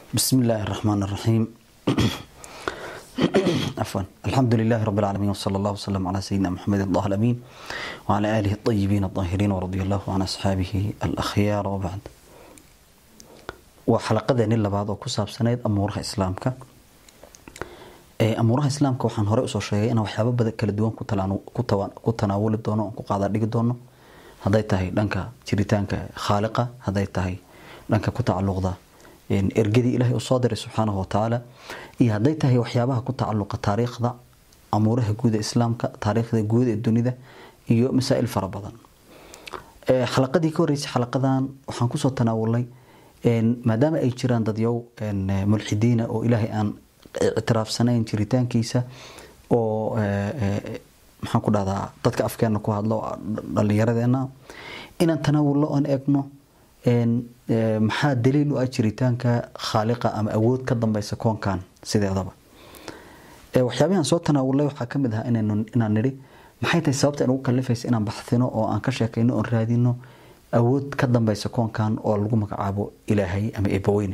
بسم الله الرحمن الرحيم عفوا الحمد لله رب العالمين وصلى الله وسلم على سيدنا محمد الله الأمين وعلى آله الطيبين الطاهرين ورضي الله عن أصحابه الأخيار وبعد وحلقة نلا بعض وكساب سنة أمورها إسلامك amuuraha islaamka waxaan hore usoo sheegay inaan waxyaaba badan kala duwan ku tanaawuli doono ku qaada dhigi doono haday tahay dhanka jiritaanka khaaliqa haday tahay dhanka ku tacaluqda ergadii ilaahay uu soo diray subxaanahu watacaala iyo haday tahay waxyaabaha ku tacaluqa taariikhda amuuraha guud ee islaamka taariikhda guud ee dunida iyo masaa'il fara badan xalaqadii ka horeysay xalaqadan waxaan kusoo tanaawulnay maadaama ay jiraan dadyow mulxidiina oo ilaahay aan ictiraafsanayn jiritaankiisa oo maxaan ku dhahdaa dadka afkeena ku hadlo dhallinyaradeena inaan tanaawullo oon eegno maxaa daliil u ah jiritaanka khaaliqa ama awood ka dambeysa koonkan sideedaba waxyaabihan soo tanaawulay waxaa ka mid ahaa inaan nidhi maxay tahay sababta inugu kalifaysa inaan baxsino oo aan ka sheekayno oon raadino awood ka dambeysa koonkan oo lagu magacaabo ilaahay ama eebaweyne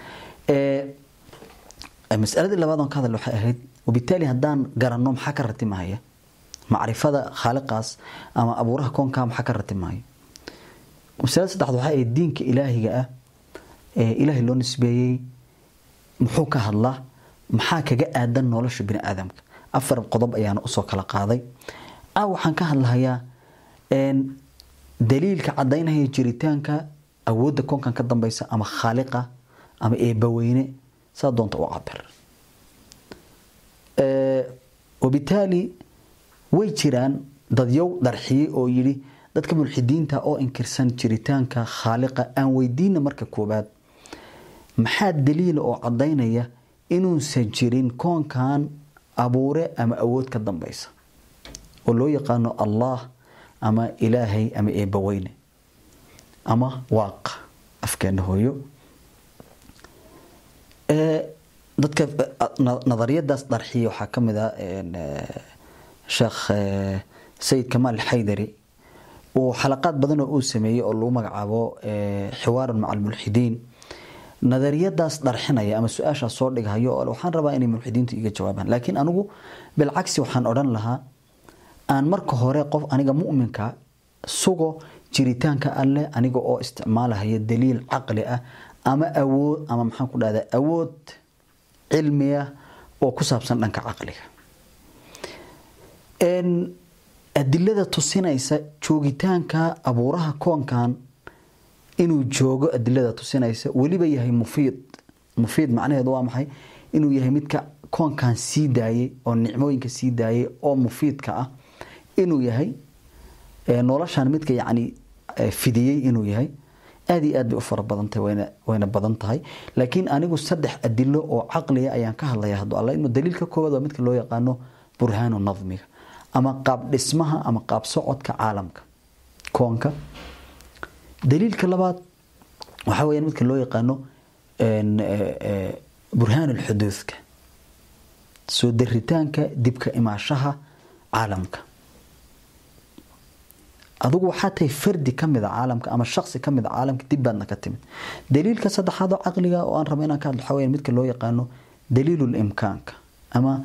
masaladii labaad on ka hadal waxay ahayd wabitaali haddaan garanno maxaa ka ratimahaya macrifada khaaliqaas ama abuuraha koonka maxaa ka ratimahaya masalada saddexaad waxay ahayd diinka ilaahiga ah ee ilaahay loo nisbeeyey muxuu ka hadlaa maxaa kaga aadan nolosha bini aadamka afar qodob ayaana usoo kala qaaday a waxaan ka hadlahayaa daliilka cadaynaya jiritaanka awoodda koonkan ka dambeysa ama khaaliqa ama eebaweyne saa doonta u cabir wabitaali way jiraan dadyow darxiyey oo yidhi dadka mulxidiinta oo inkirsan jiritaanka khaaliqa aan weydiina marka koobaad maxaa daliila oo cadaynaya inuusan jirin koonkan abuure ama awood ka dambeysa oo loo yaqaano allah ama ilaahay ama eebaweyne ama waaq afkeena hooyo dadka nadariyadaas darxiya waxaa ka mid ah sheekh sayid kamaal xaydari uu xalaqaad badan oo uu sameeyey oo lagu magacaabo xiwaarun maca almulxidiin nadariyadaas dharxinaya ama su-aashaas soo dhighayo oo waxaan rabaa inay mulxidiintu iga jawaabaan laakiin anigu bilcagsi waxaan odhan lahaa aan marka hore qof aniga mu'minka sugo jiritaanka alleh aniga oo isticmaalahaya daliil caqli ah ama awood ama maxaan ku dhahdaa awood cilmiya oo ku saabsan dhanka caqliga adilada tusinaysa joogitaanka abuuraha koonkan inuu joogo adilada tusinaysa weliba yahay mufiid mufiid macnaheedu waa maxay inuu yahay midka koonkan sii daayay oo nicmooyinka sii daayay oo mufiidka ah inuu yahay noloshan midka yacni fidiyey inuu yahay aad iyo aad bay u fara badantahay wayna wayna badan tahay laakiin anigu saddex adilo oo caqliya ayaan ka hadlaya hadduu alla inuu daliilka koowaad waa midka loo yaqaano burhaanu nadmiga ama qaab dhismaha ama qaab socodka caalamka koonka daliilka labaad waxaa weeyaan midka loo yaqaano burhaanu lxuduudka soo daritaanka dibka imaashaha caalamka adugu waxaa tahay fardi ka mid a caalamka ama shaksi ka mid a caalamka dib baadna ka timid daliilka saddexaad oo caqliga oo aan rabo inaan ka hadlo waxaa weya midka loo yaqaano daliilul imkaanka ama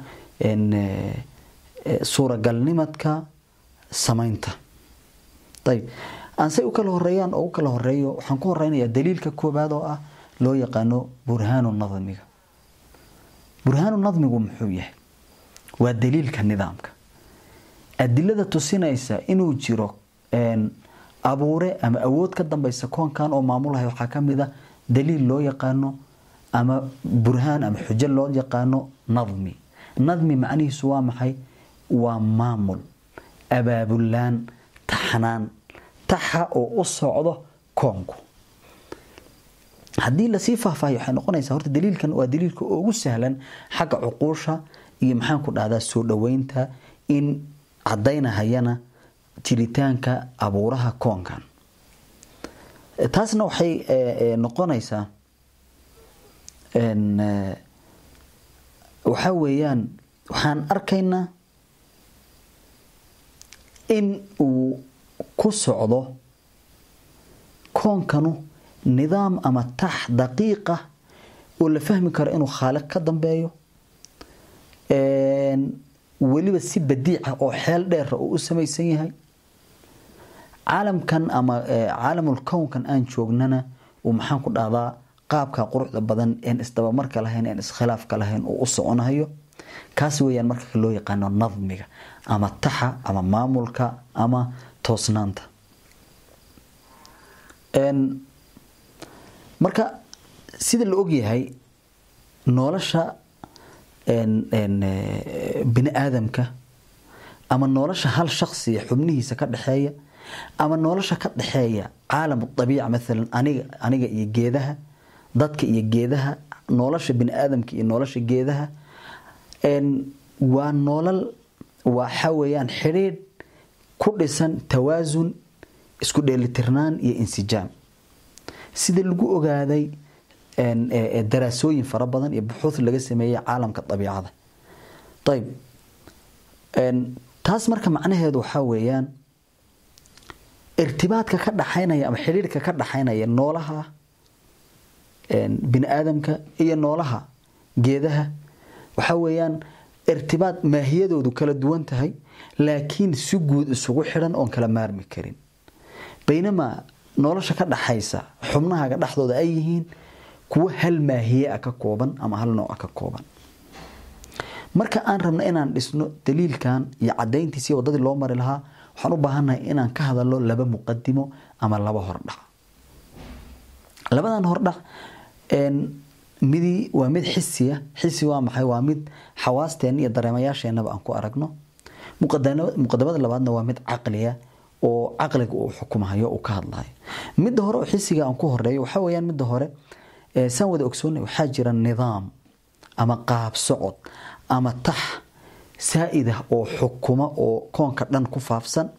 suuragalnimadka samaynta ayib aansay u kala horeeyaan oo u kala horeeyo waxaan ku horeynayaa daliilka koobaad oo ah loo yaqaano burhaanu nadmiga burhaanu nadmigu muxuu yahay waa daliilka nidaamka adilada tusinaysa inuu jiro abuure ama awood ka dambeysa koonkan oo maamulahay waxaa ka mid a daliil loo yaqaano ama burhaan ama xujo loo yaqaano nadmi nadmi macnihiisu waa maxay waa maamul abaabulaan taxnaan taxa oo u socdo koonku haddii lasii faahfaahiyo waxay noqonaysaa horta daliilkan waa daliilka ugu sahlan xagga cuquusha iyo maxaan ku dhahdaa soo dhoweynta in cadaynahayana jiritaanka abuuraha koonkan taasna waxay noqonaysaa waxaa weeyaan waxaan arkaynaa in uu ku socdo koonkanu nidaam ama tax daqiiqa oo la fahmi karo inuu khaaliq ka dambeeyo weliba si badiica oo xeel dheera uu u samaysan yahay caalamkan ama caalamul kownkan aan joognana uu maxaan ku dhahdaa qaabka quruxda badan een isdabamarka lahayn een iskhilaafka lahayn uu u soconayo kaas weeyaan marka loo yaqaano nadmiga ama taxa ama maamulka ama toosnaanta marka sida la ogyahay nolosha bini aadamka ama nolosha hal shaksiya xubnihiisa ka dhexeeya ama nolosha ka dhexeeya caalam abiica maalan aniga aniga iyo geedaha dadka iyo geedaha nolosha bini aadamka iyo nolosha geedaha waa nolol waxa weeyaan xidhiidh ku dhisan tawaasun isku dheelitirnaan iyo insijaam sida lagu ogaaday daraasooyin fara badan iyo buxuud laga sameeyey caalamka dabiicada ayb taas marka macnaheedu waxaa weeyaan irtibaadka ka dhaxaynaya ama xidhiirka ka dhaxaynaya noolaha bini aadamka iyo noolaha geedaha waxaa weeyaan irtibaad maahiyadoodu kala duwan tahay laakiin si guud isugu xidhan oon kala maarmi karin baynamaa nolosha ka dhaxaysa xubnahaga dhexdooda ay yihiin kuwo hal maahiye ah ka kooban ama hal nooc ah ka kooban marka aan rabno inaan dhisno daliilkan iyo cadayntiisi wadadii loo mari lahaa waxaan u baahannahay inaan ka hadalno laba muqadimo ama laba hordhac labadan hordhac midi waa mid xisiya xisi waa maxay waa mid xawaasteena iyo dareemayaasheenaba aan ku aragno muqadamada labaadna waa mid caqliya oo caqliga uu xukumahayo uu ka hadlayo midda hore oo xisiga aan ku horeeyo waxaa weeyaan midda hore saan wada ogsoonnay waxaa jira nidaam ama qaab socod ama tax saa'id ah oo xukuma oo koonka dhan ku faafsan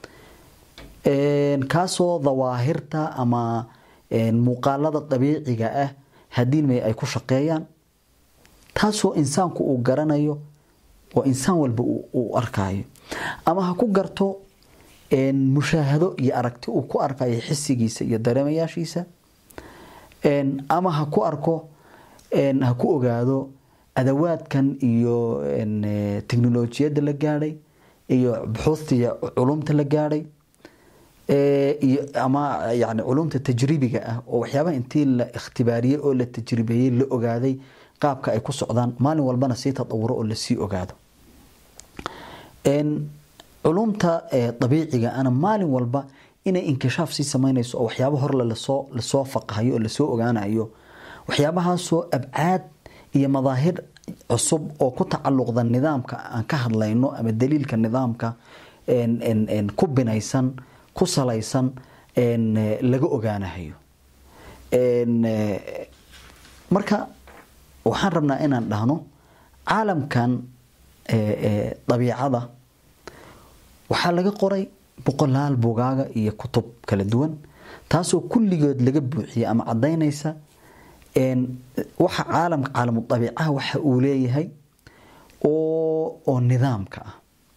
kaasoo dawaahirta ama muuqaalada dabiiciga ah haddii may ay ku shaqeeyaan taasoo insaanku uu garanayo oo insaan walba uu arkaayo ama ha ku garto mushaahado iyo aragti uu ku arkayo xisigiisa iyo dareemayaashiisa ama ha ku arko ha ku ogaado adawaadkan iyo teknolojiyadda la gaadhay iyo buxuusta iyo culumta la gaadhay iyo ama yani culumta tajribiga ah oo waxyaabaha intii la ikhtibaariyey oo la tajribeeyey la ogaaday qaabka ay ku socdaan maalin walbana sii tadawuro oo lasii ogaado culumta dabiiciga ana maalin walba inay inkishaaf sii samaynayso oo waxyaaba horle lasoo lasoo faqahayo oo lasoo ogaanayo waxyaabahaasoo abcaad iyo madaahir cusub oo ku tacaluqda nidaamka aan ka hadlayno ama daliilka nidaamka ku binaysan ku salaysan laga ogaanahayo marka waxaan rabnaa inaan dhahno caalamkan dabiicada waxaa laga qoray boqolaal bugaaga iyo kutub kala duwan taasoo kulligood laga buuxiyay ama cadaynaysa waxa caalamka caalamu dabiicaha waxa uu leeyahay oo oo nidaamka ah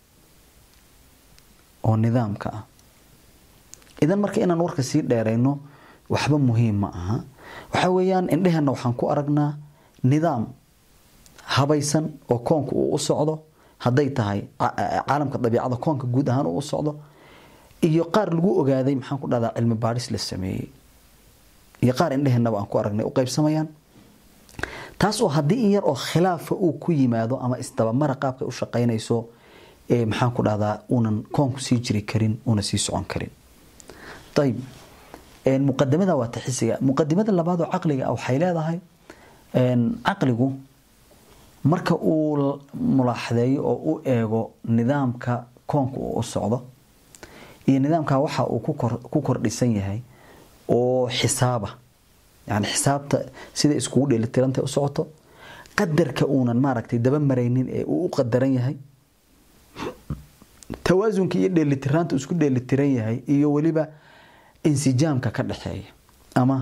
oo nidaamka ah idan marka inaan warka sii dheerayno waxba muhiim ma aha waxa weeyaan indheheenna waxaan ku aragnaa nidaam habaysan oo koonka uu u socdo hadday tahay caalamka dabiicada koonka guud ahaan uu u socdo iyo qaar lagu ogaaday maxaan ku dhahdaa cilmi baadhis la sameeyey iyo qaar indheheennaba aan ku aragnay u qaybsamayaan taas oo haddii in yar oo khilaafa uu ku yimaado ama isdabamara qaabka u shaqaynayso maxaan ku dhahdaa uunan koonku sii jiri karin uuna sii socon karin ayib muqadamada waa taxisiga muqadimada labaad oo caqliga waxay leedahay caqligu marka uu mulaaxadeeyo oo u eego nidaamka koonka uu u socdo iyo nidaamka waxa uu ku kordhisan yahay oo xisaaba yani xisaabta sida iskugu dheelitiranta u socoto qadarka uunan maaragtay daba maraynin ee uu u qadaran yahay tawaasunka iyo dheelitiraanta isku dheelitiran yahay iyo weliba insijaamka ka dhexeeya ama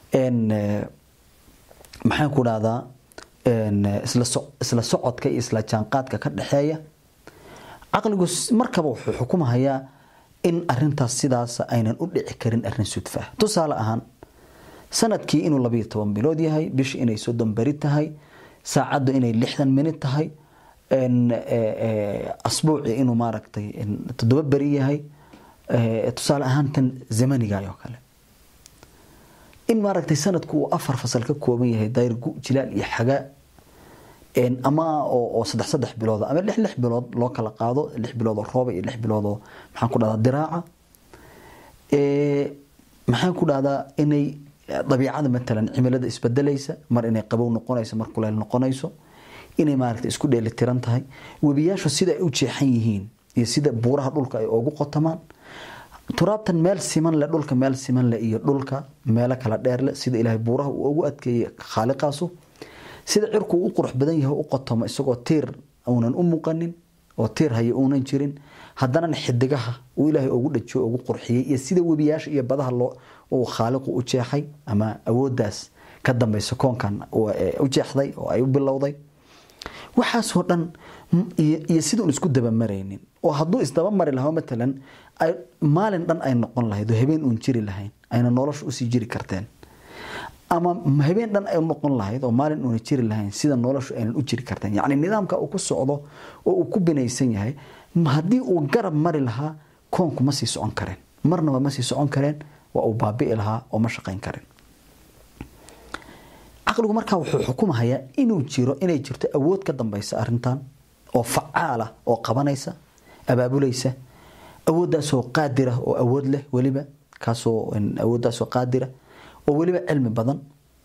maxaan ku dhahdaa isla socodka iyo isla jaanqaadka ka dhexeeya caqligu markaba wuxuu xukumahayaa in arintaas sidaas aynan u dhici karin arin sudfa tusaale ahaan sanadkii inuu labiyo toban bilood yahay bishii inay soddon beri tahay saacaddu inay lixdan minid tahay asbuuci inuu maaragtay toddoba beri yahay tusaale ahaan tan zamaniga oo kale in maaragtay sanadku uu afar fasal ka kooban yahay dayrgu jilaal iyo xagaa ama oo saddex saddex bilood ama lix lix bilood loo kala qaado lix bilood oo rooba iyo lix bilood oo maxaan ku dhahdaa diraaca maxaan ku dhahdaa inay dabiicada matalan cimilada isbedelaysa mar inay qabow noqonayso mar kuleyl noqonayso inay maaragtay isku dheeli tiran tahay webiyaashu sida ay u jeexan yihiin iyo sida buuraha dhulka ay ugu qotamaan turaabtan meel siman le dhulka meel siman le iyo dhulka meelo kala dheer le sida ilaahay buuraha uu ugu adkeeyey khaaliqaasu sida cirku u qurux badan yahay u qotomo isagoo tiir uunan u muuqanin oo tiir haya uunan jirin haddana xidigaha uu ilaahay ugu dhajiyo ugu qurxiyey iyo sida webiyaasha iyo badaha loo uu khaaliqu u jeexay ama awooddaas ka dambaysa koonkan u jeexday oo ay u bilowday waxaasoo dhan iyo siduun isku dabamaraynin oo hadduu isdabamari lahaa matalan maalin dhan ay noqon lahayd oo habeen uun jiri lahayn ayna nolosha usii jiri karteen ama habeen dhan ay noqon lahayd oo maalin uuna jiri lahayn sida noloshu aynan u jiri karteen yacni nidaamka uu ku socdo oo uu ku binaysan yahay haddii uu garab mari lahaa koonku ma sii socon kareen marnaba ma sii socon kareen waa uu baabi'i lahaa oo ma shaqayn karin caqligu markaa wuxuu xukumahayaa inuu jiro inay jirto awood ka dambaysa arintan oo facaala oo qabanaysa abaabulaysa awooddaasoo qaadira oo awood leh weliba kaasoo awooddaasoo qaadira oo weliba cilmi badan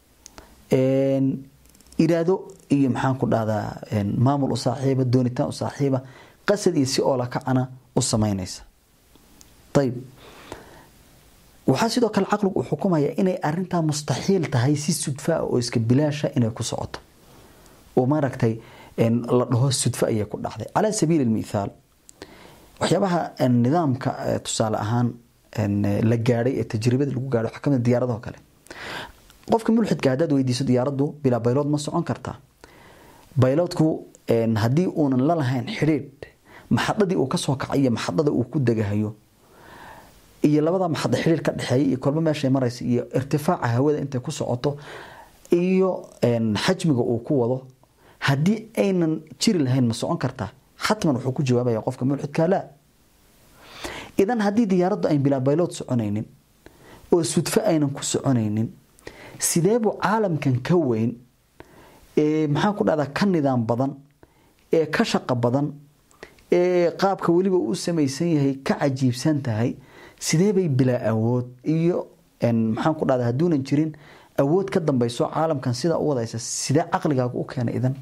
iraado iyo maxaan ku dhahdaa maamul u saaxiiba doonitaan u saaxiiba qasad iyo si oola kacana u samaynaysa ayib waxaa sidoo kale caqligu uu xukumaya inay arintaa mustaxiil tahay si sudfaa oo iska bilaasha inay ku socoto oo maaragtay la dhaho sudfo ayay ku dhacday calaa sabiili lmithaal waxyaabaha nidaamka tusaale ahaan la gaadhay ee tajribada lagu gaadhay waxaa kamid diyaaradaho kale qofka mulxidka haddaad weydiiso diyaaraddu bilaa baylood ma socon kartaa bayloodku haddii uunan la lahayn xidhiidh maxadadii uu kasoo kacay iyo maxadada uu ku degahayo iyo labada maxada xidhiir ka dhexeeya iyo kolba meeshay maraysa iyo irtifaaca hawada intay ku socoto iyo xajmiga uu ku wado haddii aynan jiri lahayn ma socon kartaa xatman wuxuu ku jawaabaya qofka mulxidka laa idan haddii diyaaraddu ayn bilaa baylood soconaynin oo sudfo aynan ku soconaynin sideebuu caalamkan ka weyn ee maxaan ku dhahdaa ka nidaam badan ee ka shaqo badan ee qaabka weliba u samaysan yahay ka cajiibsan tahay sidee bay bilaa awood iyo maxaan ku dhahdaa hadduunan jirin awood ka dambayso caalamkan sidaa u wadaysa sidee caqligaagu u keena idan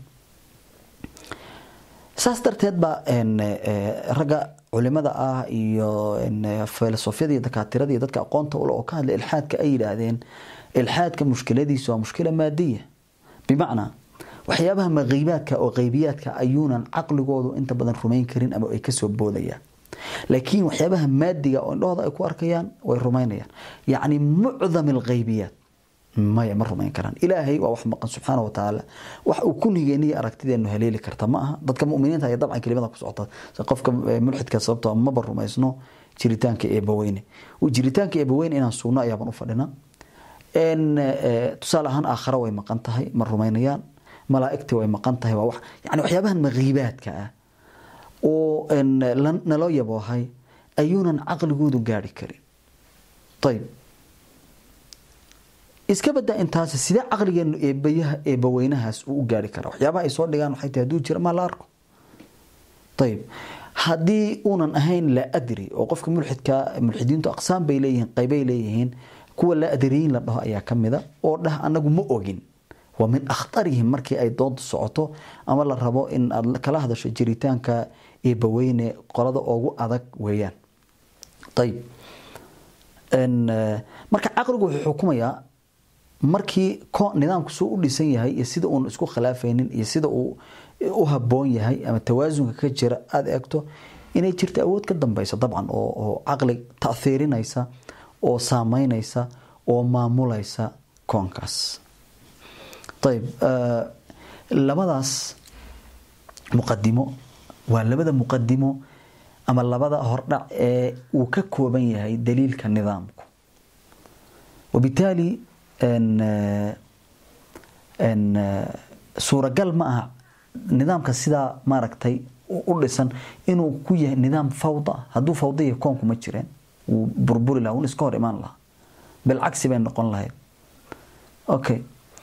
saas darteed baa ragga culimada ah iyo filosofyada iyo dakaatirada iyo dadka aqoonta ule oo ka hadla ilxaadka ay yidhaahdeen ilxaadka mushkiladiisu waa mushkila maadiya bimacnaa waxyaabaha maqiibaadka oo qaybiyaadka ayuunan caqligoodu inta badan rumayn karin ama ay kasoo boodayaan laakiin waxyaabaha maadiga oo indhahooda ay ku arkayaan way rumaynayaan yacni mucdam alghaybiyaat maya ma rumayn karaan ilaahay waa wax maqan subxaana wa tacaala wax uu kunhigeeniyo aragtideenu haleeli karta ma aha dadka muminiinta ayaa dabcan kelimada ku socota qofka mulxidka sababtoo maba rumaysno jiritaanka eebaweyne jiritaanka eebaweyne inaan sugno ayaaban u fadhina tusaale ahaan aakhara way maqan tahay ma rumaynayaan malaa'igtii way maqan tahay waa wax yani waxyaabahan maqiibaadka ah oo naloo yaboohay ayuunan caqligoodu gaari karin ayib iska badaa intaas sidee caqligeenu eebayaha eebaweynahaas uu u gaari karaa waxyaabaha ay soo dhigaan waxay tahay hadduu jira maa la arko ayib haddii uunan ahayn laa adri oo qofka mulxidka mulxidiintu aqsaam bay leeyihiin qaybay leeyihiin kuwa laa adriyiin la dhaho ayaa ka mida oo dhah anagu ma ogin waa min akhtarihim markii ay doonta socoto ama la rabo in aad kala hadasho jiritaanka eebaweyne qolada ugu adag weeyaan ayib marka caqligu wuxuu xukumayaa markii nidaamku suu u dhisan yahay iyo sida uun isku khilaafaynin iyo sida uu u haboon yahay ama tawaasunka ka jira aada eegto inay jirto awood ka dambaysa dabcan oo caqli taiirinaysa oo saameynaysa oo maamulaysa koonkaas ayib labadaas muqadimo waa labada muqadimo ama labada hordhac ee uu ka kooban yahay daliilka nidaamku wabitaali suuragal ma aha nidaamka sidaa maaragtay u dhisan inuu ku yahay nidaam fawda hadduu fawda yahay koonku ma jireen wuu burburi laha wuuna iska hor imaan lahaa bilcagsi bay noqon lahayd okay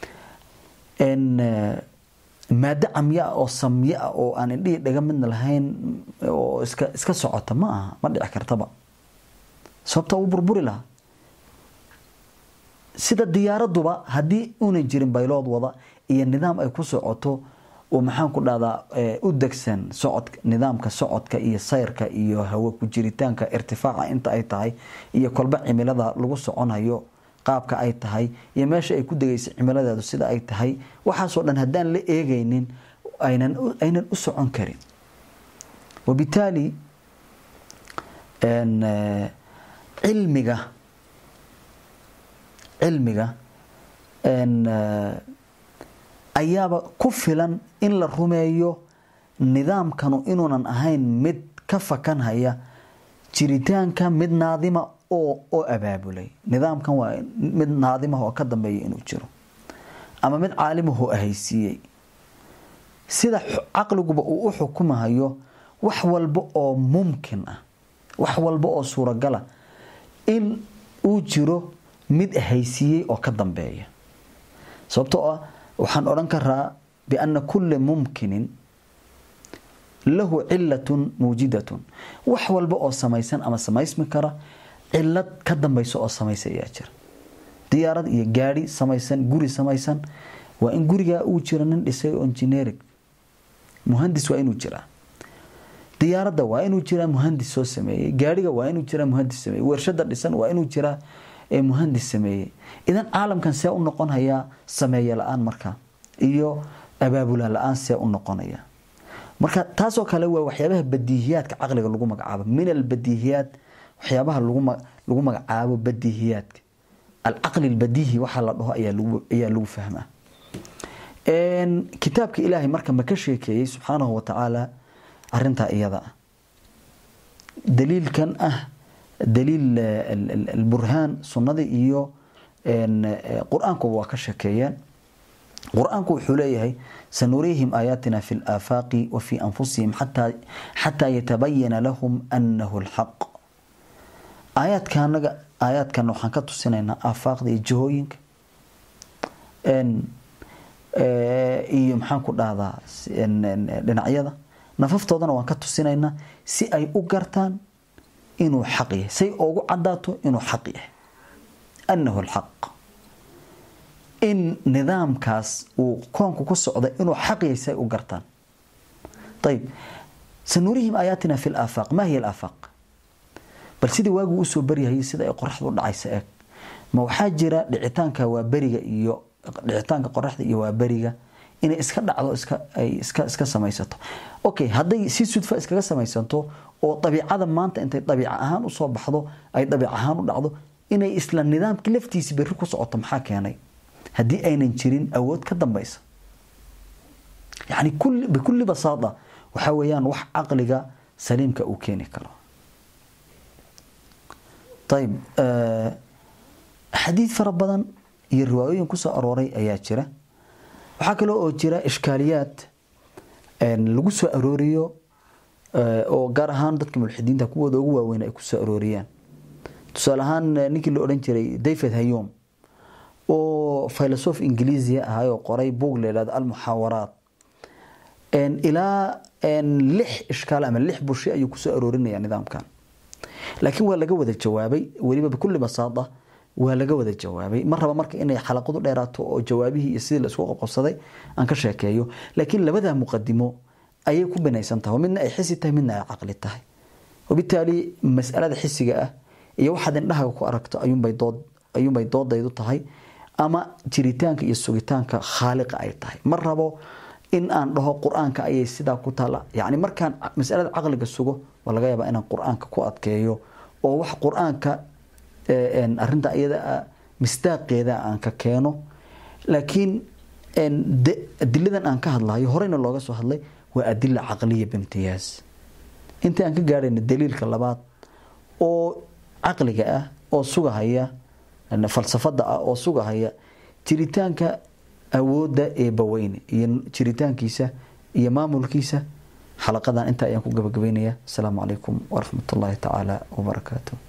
maado camyo ah oo samyo ah oo aan indhihii dhaga midna lahayn oo iska iska socota ma aha ma dhici kartaba sababta wuu burburi lahaa sida diyaaraduba haddii una jirin baylood wada iyo nidaam ay ku socoto oo maxaan ku dhahdaa u degsan socod nidaamka socodka iyo sayrka iyo hawo ku jiritaanka irtifaaca inta ay tahay iyo kolba cimilada lagu soconayo qaabka ay tahay iyo meesha ay ku degaysa cimiladeedu sida ay tahay waxaasoo dhan haddaan la eegaynin aynan aynan u socon karin wabitaali cilmiga cilmiga ayaaba ku filan in la rumeeyo nidaamkanu inuunan ahayn mid ka fakanhaya jiritaanka mid naadima oo oo abaabulay nidaamkan waa mid naadimah oo ka dambeeya inuu jiro ama mid caalimahoo ahaysiiyey sida caqliguba uu u xukumahayo wax walba oo mumkin ah wax walba oo suuragala in uu jiro mid ahaysiiyey oo ka dambeeya sababtoo ah waxaan odhan karaa biana kulla mumkinin lahu cilatun muujidatun wax walba oo samaysan ama samaysmi kara cilad ka dambaysa oo samaysa ayaa jira diyaarad iyo gaadi samaysan guri samaysan waa in gurigaa uu jiro nin dhisay oo engineering muhandis waa inuu jiraa diyaaradda waa inuu jiraa muhandis soo sameeyey gaadhiga waa inuu jiraa muhandis sameeyey warshada dhisan waa inuu jiraa muhandis sameeyey idan caalamkan see u noqonayaa sameeye la-aan marka iyo abaabula la-aan see u noqonaya marka taasoo kale waa waxyaabaha badiihiyaadka caqliga lagu magacaabo min albadiihiyaat waxyaabaha lagu magacaabo badiihiyaadka alcaqli albadiihi waxaa la dhaho ayaa lagu fahmaa kitaabka ilaahay marka ma ka sheekeeyey subxaanahu wa tacaala arintaa iyada ah daliilkan ah daliil alburhaan sunnada iyo qur-aankuba waa ka sheekeeyeen qur-aanku wuxuu leeyahay sanuriihim aayaatina fi laafaaqi wa fi anfusihim xataa yatabayana lahum anahu lxaq aayaadkanaga aayaadkan waxaan ka tusinaynaa aafaaqda iyo jihooyinka iyo maxaan ku dhahdaa dhinacyada nafaftoodana waan ka tusinaynaa si ay u gartaan inuu xaq yahay say ugu cadaato inuu xaq yahay annahu alxaq in nidaamkaas uu koonku ku socda inuu xaq yahay say u gartaan ayib sanurihim aayaatina fi laafaaq ma hiya alaafaaq bal sidii waagu usoo baryahayay sida ay qoraxdu u dhacaysa eeg ma waxaa jira dhicitaanka waa beriga iyo dhicitaanka qoraxda iyo waa beriga inay iska dhacdo ay iska samaysato okay hadday si sudfa iskaga samaysanto oo dabiicada maanta intay dabiic ahaan usoo baxdo ay dabiic ahaan u dhacdo inay isla nidaamkii laftiisi berri ku socoto maxaa keenay haddii aynan jirin awood ka dambaysa yani bikulli basaada waxaa weeyaan wax caqliga saliimka uu keeni karo ayib xadiid fara badan iyo riwaayooyin kusoo arooray ayaa jira waxaa kale oo jira ishkaaliyaad lagu soo arooriyo oo gaar ahaan dadka mulxidiinta kuwooda ugu waaweyn ay kusoo arooriyaan tusaale ahaan ninkii la odhan jiray david hayom oo filosof ingiliisia ahay oo qoray buug la yidhahdo almuxaawaraat ilaa lix ishkaal ama lix bushi ayuu kusoo aroorinaya nidaamkan laakiin waa laga wada jawaabay weliba bikulli basaada waa laga wada jawaabay ma raba marka inay xalaqadu dheeraato oo jawaabihii iyo sidii laisku qabqabsaday aan ka sheekeeyo laakiin labadaa muqadimo ayay ku binaysan tahay midna ay xisi tahay midna ay caqli tahay wabitaali masalada xisiga ah iyo waxaad indhahaga ku aragto ayuunbay dood ayuunbay doodaydu tahay ama jiritaanka iyo sugitaanka khaaliqa ay tahay ma rabo in aan dhaho qur-aanka ayay sidaa ku taala yacni markaan masalada caqliga sugo waa laga yaabaa inaan qur-aanka ku adkeeyo oo wax qur-aanka arinta iyada misdaaqeeda aan ka keeno laakiin adiladan aan ka hadlayo horeyna looga soo hadlay waa adila caqliya bimtiyaaz inta aan ka gaarayna daliilka labaad oo caqliga ah oo sugahaya falsafada ah oo sugahaya jiritaanka awoodda eebbaweyne iyo jiritaankiisa iyo maamulkiisa xalaqadan intaa ayaan ku gabagabeynaya asalaamu calaykum waraxmat ullaahi tacaala wabarakaatu